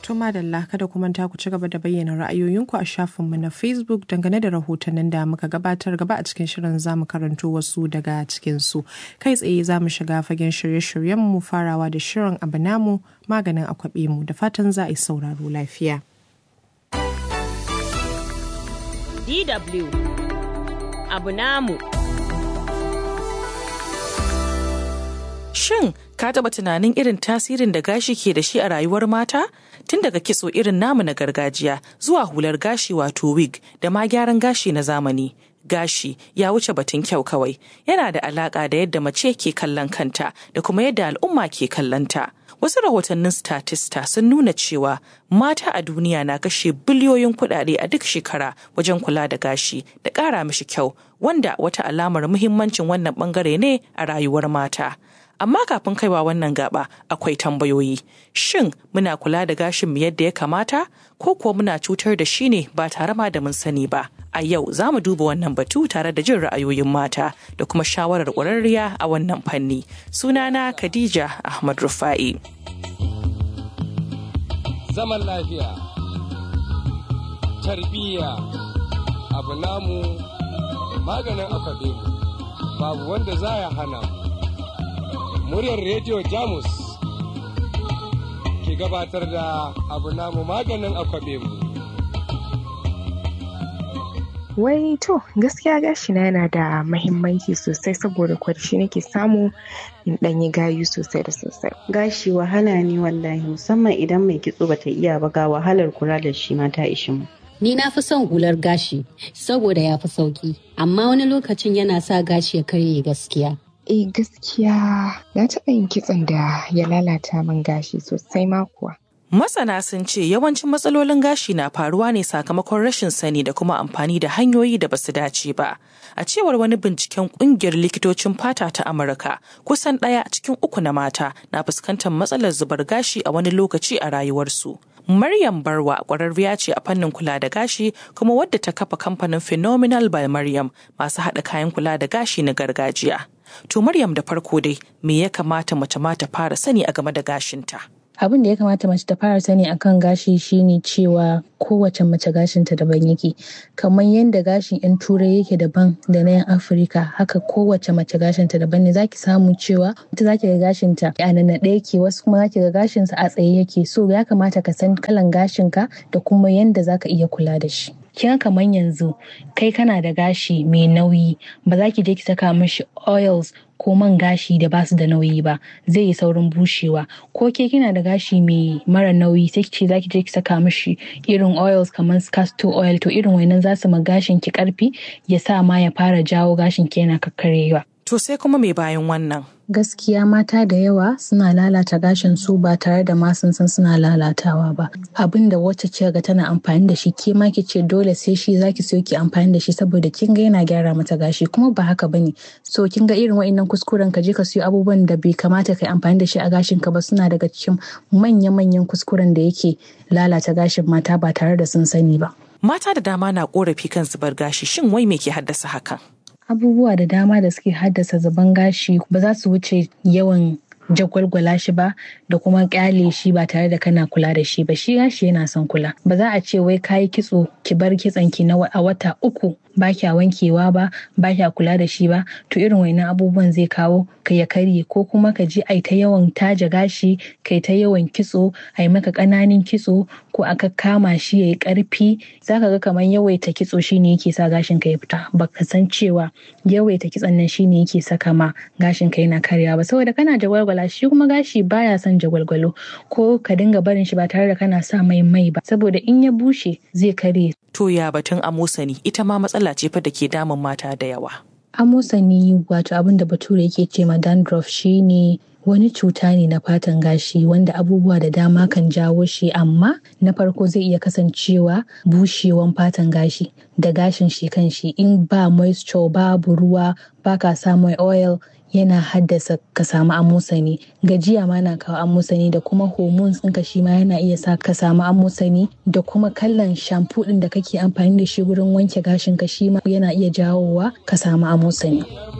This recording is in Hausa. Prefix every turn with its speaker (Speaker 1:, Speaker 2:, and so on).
Speaker 1: To madalla kada ku manta ku ci gaba da bayyana ra'ayoyinku a shafinmu na Facebook dangane da rahotannin da muka gabatar gaba a cikin shirin za mu karanto wasu daga cikinsu. Kai tsaye za mu shiga fagen shirye-shiryenmu farawa da shirin abu namu maganin akwabe mu da fatan za a yi sauraro lafiya.
Speaker 2: DW abu namu.
Speaker 3: Shin ka taɓa tunanin irin tasirin da gashi ke da shi a rayuwar mata? Tun daga kitso irin namu na gargajiya zuwa hular gashi wato wig da ma gyaran gashi na zamani. Gashi ya wuce batun kyau kawai, yana da alaƙa da yadda mace ke kallon kanta da kuma yadda al'umma ke kallonta. Wasu rahotannin statista sun nuna cewa mata a duniya na kashe biliyoyin kuɗaɗe a duk shekara wajen kula da gashi da ƙara mishi kyau, wanda wata alamar muhimmancin wannan ɓangare ne a rayuwar mata. amma kafin kaiwa wannan gaba akwai tambayoyi shin muna kula da gashin mu yadda ya kamata ko kuwa muna cutar da shi ne ba tare ma da mun sani ba a yau za mu duba wannan batu tare da jin ra'ayoyin mata da kuma shawarar ƙwararriya a wannan fanni sunana khadija ahmad rufa'i
Speaker 4: zaman lafiya tarbiyya abu namu maganin akwabe babu wanda za ya hana mu muryar rediyo jamus ke gabatar da abu namu maganin akwabe mu
Speaker 5: Wai to gaskiya gashina yana da mahimmanci sosai saboda kwarshi nake samu in ɗanyi gayu sosai da sosai.
Speaker 6: Gashi wahala ne wallahi musamman idan mai kitso bata iya ba ga wahalar kula da shi ma ta ishi mu.
Speaker 7: Ni na fi son hular gashi saboda ya fi sauki, amma wani lokacin yana sa gashi ya karye gaskiya.
Speaker 5: Eh gaskiya na taɓa yin kitson da ya lalata min gashi sosai ma kuwa.
Speaker 3: Masana sun ce yawancin matsalolin gashi na faruwa ne sakamakon rashin sani da kuma amfani da hanyoyi da basu dace ba. A cewar wani binciken kungiyar likitocin fata ta Amurka, kusan ɗaya cikin uku na mata na fuskantar matsalar zubar gashi a wani lokaci a rayuwarsu. Maryam Barwa ƙwararriya ce a fannin kula da gashi kuma wadda ta kafa kamfanin Phenomenal by Maryam masu haɗa kayan kula da gashi na gargajiya. To Maryam da farko dai me ya kamata mace ma ta fara sani a game da gashinta?
Speaker 8: abin da ya kamata mace ta fara sani akan gashi shine cewa kowace mace gashinta daban yake kamar yadda gashin 'yan turai yake daban da na 'yan afirka haka kowace mace gashinta daban ne zaki samu cewa ita zaki ga gashinta a nannaɗe yake wasu kuma zaki ga gashinsa a tsaye yake so ya kamata ka san kalan gashinka da kuma yadda zaka iya kula da shi kin kamar yanzu kai kana da gashi mai nauyi ba za ki je ki saka mishi oils ko man gashi da basu da nauyi ba zai yi saurin bushewa ko ke kina da gashi mai mara nauyi sai ce zaki je ki saka mishi irin oils kamar castor oil to irin wannan za su ma gashin ki karfi ya sa ma ya fara jawo gashin ki yana kakkarewa
Speaker 3: To sai kuma mai bayan wannan.
Speaker 8: Gaskiya mata da yawa suna lalata gashin su ba tare da ma sun san suna lalatawa ba. Abin da wacce ce ga tana amfani da shi ke ma ce dole sai shi zaki so ki amfani da shi saboda kin ga yana gyara mata gashi kuma ba haka bane. So kin ga irin wa'annan kuskuren ka je ka siyo abubuwan da bai kamata kai amfani da shi a gashin ka ba suna daga cikin manya-manyan kuskuren da yake lalata gashin mata ba tare da sun sani ba.
Speaker 3: Mata da dama na korafi kan zubar gashi shin wai me ke haddasa hakan?
Speaker 8: abubuwa da dama da suke haddasa zuban gashi ba za su wuce yawan jagwalgwala shi ba da kuma kyale shi ba tare da kana kula da shi ba shi gashi yana son kula ba za a ce wai kayi kitso ki bar kitson ki na a wata uku ba kya wankewa ba ba kya kula da shi ba to irin wannan abubuwan zai kawo ka ya karye ko kuma ka ji ai ta yawan taja gashi kai ta yawan kitso ai maka ƙananin kitso ko aka kama shi yayi ƙarfi zaka ga kamar yawaita kitso shine yake sa gashin ka ya fita baka san cewa yawaita kitson nan shine yake saka ma gashin ka yana karyawa ba saboda kana jagwalgwala shi kuma gashi baya son jagwalgwalo ko ka dinga barin shi ba tare da kana sa mai mai ba saboda in ya bushe zai karye
Speaker 3: To ya batun amosani ita ma matsala ce fa da ke damun mata da yawa.
Speaker 8: amosani wato abin da bature yake ce ma dandruff shine wani cuta ne na fatan gashi wanda abubuwa da dama kan jawo shi amma na farko zai iya kasancewa bushewan fatan gashi da gashin shi kan shi in ba moisture babu ruwa baka sa mai oil yana haddasa ka samu amosani gajiya ma na kawo amosani da kuma hormones ɗinka shi ma yana iya sa ka samu amosani da kuma kallon shampoo ɗin da kake amfani da shi wurin wanke gashin ka shi ma yana iya jawowa ka samu amosani.